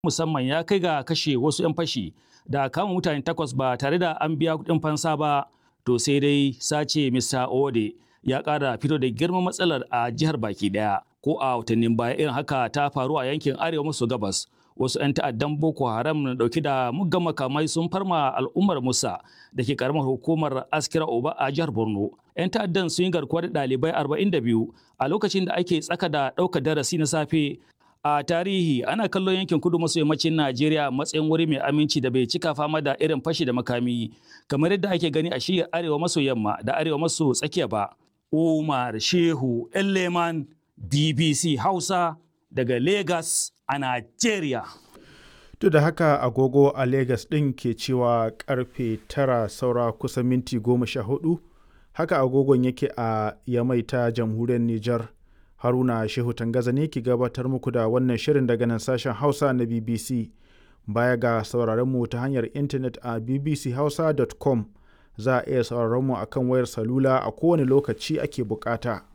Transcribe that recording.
musamman ya kai ga kashe wasu 'yan fashi da kama mutane takwas ba tare da an biya kuɗin fansa ba to sai dai sace Mr. Ode ya ƙara fito da girman matsalar a jihar baki ɗaya ko a watannin baya irin haka ta faru a yankin arewa maso gabas wasu 'yan ta'addan boko haram na dauke da muggan makamai sun farma al'ummar musa da ke karamar hukumar askira oba a jihar borno 'yan ta'addan sun yi garkuwa da ɗalibai 42 a lokacin da ake tsaka da ɗaukar darasi na safe a tarihi ana kallon yankin kudu maso yammacin najeriya matsayin wuri mai aminci da bai cika fama da irin fashi da makami kamar yadda ake gani a shiyar arewa maso yamma da arewa maso tsakiya ba umar shehu leman bbc hausa daga lagos a najeriya Duk da haka agogo a Legas ɗin ke cewa karfe tara saura kusan minti goma sha hudu, haka agogon yake a Yamai ta jamhuriyar Nijar. Haruna Shehu Tangaza ne ke gabatar muku da wannan shirin daga nan sashen Hausa na BBC. Baya ga sauraron mu ta hanyar intanet a bbchausa.com za a iya sauraron mu akan wayar salula a kowane lokaci ake bukata.